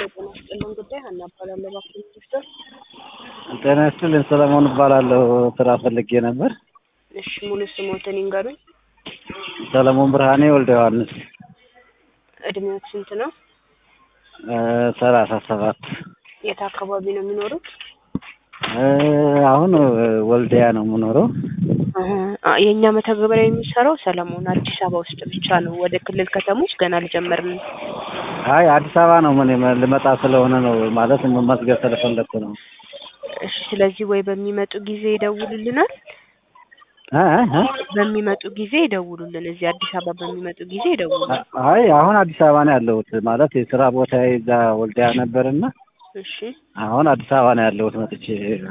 ጤና ይስጥልን ጉዳይ ሀና እባላለሁ እባክዎ ሚኒስትር ጤና ይስጥልኝ ሰለሞን እባላለሁ ስራ ፈልጌ ነበር እሺ ሙሉ ስሞትን ይንገሩኝ ሰለሞን ብርሃኔ ወልደ ዮሐንስ እድሜዎት ስንት ነው እ ሰላሳ ሰባት የት አካባቢ ነው የሚኖሩት እ አሁን ወልዲያ ነው የምኖረው እህ አ የእኛ መተግበሪያ የሚሰራው ሰለሞን አዲስ አበባ ውስጥ ብቻ ነው ወደ ክልል ከተሞች ገና አልጀመርንም አይ አዲስ አበባ ነው ምን ልመጣ ስለሆነ ነው ማለት መመዝገብ ስለፈለግኩ ነው እሺ ስለዚህ ወይ በሚመጡ ጊዜ ይደውሉልናል እ እ እ በሚመጡ ጊዜ ይደውሉልን እዚህ አዲስ አበባ በሚመጡ ጊዜ ይደውሉልን አይ አሁን አዲስ አበባ ነው ያለሁት ማለት የስራ ቦታዬ እዛ ወልዲያ ነበርና እሺ አሁን አዲስ አበባ ነው ያለሁት መጥቼ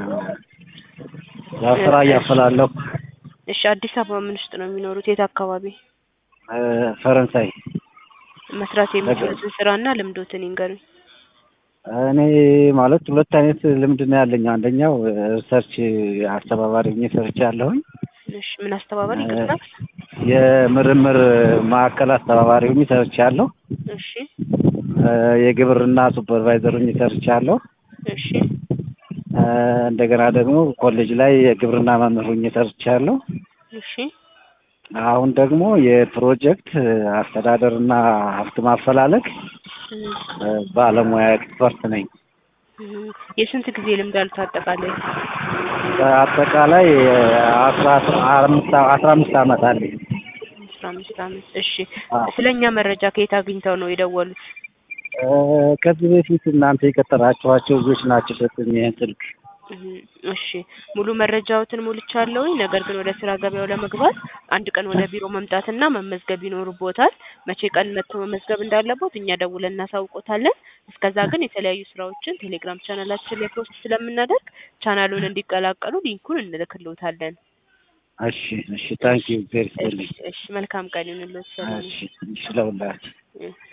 ያው ስራ እያፈላለሁ እሺ አዲስ አበባ ምን ውስጥ ነው የሚኖሩት የት አካባቢ እ ፈረንሳይ መስራት የሚችሉትን ስራና ልምዶትን ይንገሩኝ እኔ ማለት ሁለት አይነት ልምድ ነው ያለኝ አንደኛው ሪሰርች አስተባባሪ ሆኜ ሰርቻለሁኝ እሺ ምን አስተባባሪ ይቅርታ የምርምር ማዕከል አስተባባሪ ሆኜ ሰርቻለሁ እሺ እ የግብርና ሱፐርቫይዘር ሆኜ ሰርቻለሁ እሺ እ እንደገና ደግሞ ኮሌጅ ላይ የግብርና መምህር ሆኜ ሰርቻለሁ እሺ አሁን ደግሞ የፕሮጀክት አስተዳደርና ሀብት ማፈላለግ እህ እ ባለሙያ ኤክስፐርት ነኝ እህ የስንት ጊዜ ልምድ አሉት አጠቃላይ አጠቃላይ አስራ አምስት አስራ አምስት አመት አለኝ አስራ አምስት አመት እሺ አዎ። ስለኛ መረጃ ከየት አግኝተው ነው የደወሉት እ ከዚህ በፊት እናንተ የቀጠራችኋቸው ልጆች ናቸው የሰጡኝ ይህን ስልክ እህ እሺ ሙሉ መረጃዎትን ሞልቻለሁኝ ነገር ግን ወደ ስራ ገበያው ለመግባት አንድ ቀን ወደ ቢሮ መምጣትና መመዝገብ ይኖርቦታል መቼ ቀን መጥቶ መመዝገብ እንዳለቦት እኛ ደውለን እናሳውቆታለን እስከዛ ግን የተለያዩ ስራዎችን ቴሌግራም ቻናላችን ላይ ፖስት ስለምናደርግ ቻናሉን እንዲቀላቀሉ ሊንኩን እንልክልዎታለን እሺ እሺ ታንኪዩ ቬሪ እሺ እሺ መልካም ቀን ይሁንልዎት ሰላም እሺ እሺ ለሁላችሁ እህ